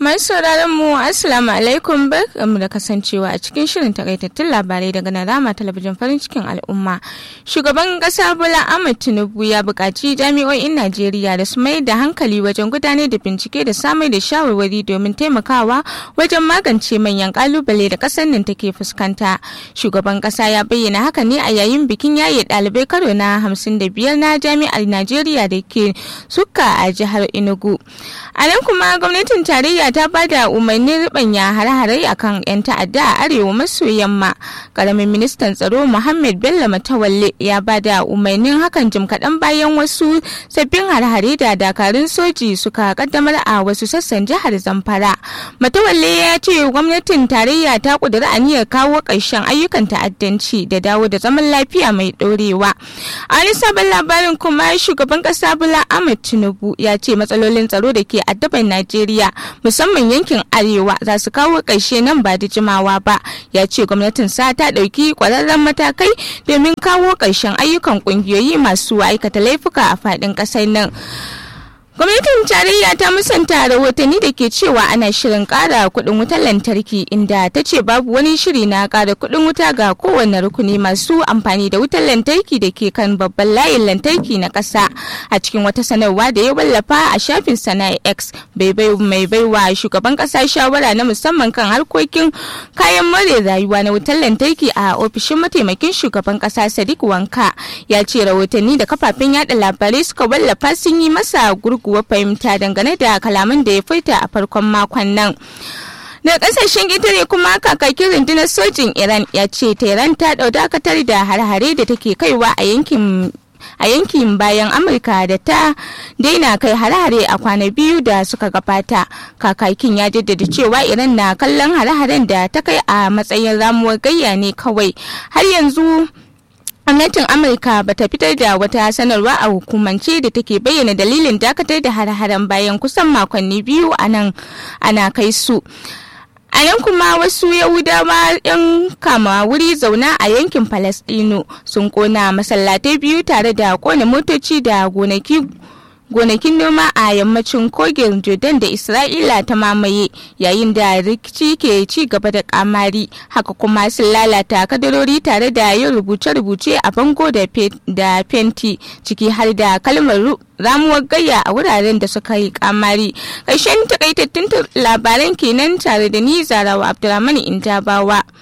Masu sauraron mu Assalamu alaikum barkamu da kasancewa a cikin shirin takaitattun labarai daga Narama talabijin farin cikin al'umma. Shugaban kasa Bola Ahmed Tinubu ya buƙaci jami'o'in Najeriya da su mai da hankali wajen gudanar da bincike da samar da shawarwari domin taimakawa wajen magance manyan kalubale da ƙasar nan take fuskanta. Shugaban kasa ya bayyana haka ne a yayin bikin yaye ɗalibai karo na hamsin da biyar na jami'ar Najeriya da ke suka a jihar Enugu. A nan kuma gwamnatin tarayya ta ba da umarnin ribanya hare-hare a kan 'yan ta'adda a arewa maso yamma karamin ministan tsaro muhammad bello matawalle ya ba da umarnin hakan jim kaɗan bayan wasu sabbin hare-hare da dakarun soji suka kaddamar a wasu sassan jihar zamfara matawalle ya ce gwamnatin tarayya ta ƙudiri aniyar kawo ƙarshen ayyukan ta'addanci da dawo da zaman lafiya mai ɗorewa a wani sabon labarin kuma shugaban ƙasa bula ahmed tinubu ya ce matsalolin tsaro da ke addaban najeriya musamman yankin arewa za su kawo ƙarshe nan ba da jimawa ba ya ce gwamnatin sa ta ɗauki ƙwararren matakai domin kawo ƙarshen ayyukan ƙungiyoyi masu aikata laifuka a faɗin ƙasar nan gwamnatin tarayya ta musanta rahotanni da ke cewa ana shirin kara kudin wutar lantarki inda ta ce babu wani shiri na kara kudin wuta ga kowane rukuni masu amfani da wutar lantarki da ke kan babban layin lantarki na ƙasa a cikin wata sanarwa da ya wallafa a shafin sana x mai baiwa shugaban ƙasa shawara na musamman kan harkokin kayan more rayuwa na wutar lantarki a ofishin mataimakin shugaban ƙasa sadiq wanka ya ce rahotanni da kafafen yada labarai suka wallafa sun yi masa gurgu kuwa fahimta dangane da kalaman da ya furta a farkon makon nan. da kasashen ƙetare kuma kakakin rundunar sojin iran ya ce tehran ta ɗau dakatar da har-hare da take kaiwa a yankin a yankin bayan amurka da ta daina kai hare-hare a kwana biyu da suka gabata kakakin ya jaddada cewa iran na kallon hare-haren da ta kai a matsayin ramuwar gayya ne kawai har yanzu gwamnatin amurka ba ta fitar da wata sanarwa a hukumance da take bayyana dalilin dakatar da hare-haren bayan kusan makonni biyu a nan ana kai su a nan kuma wasu yahudawa yan kama wuri zauna a yankin palestino sun kona masallatai biyu tare da kona motoci da gonaki gonakin noma a yammacin kogin jordan da isra'ila ta mamaye yayin da rikici ke ci gaba da kamari haka kuma sun lalata kadarori tare da yin rubuce-rubuce a bango da fenti ciki har da kalmar ramuwar gayya a wuraren da suka yi kamari ƙarshen takaitattun labaran kenan tare da ni zarawa abdulrahman indabawa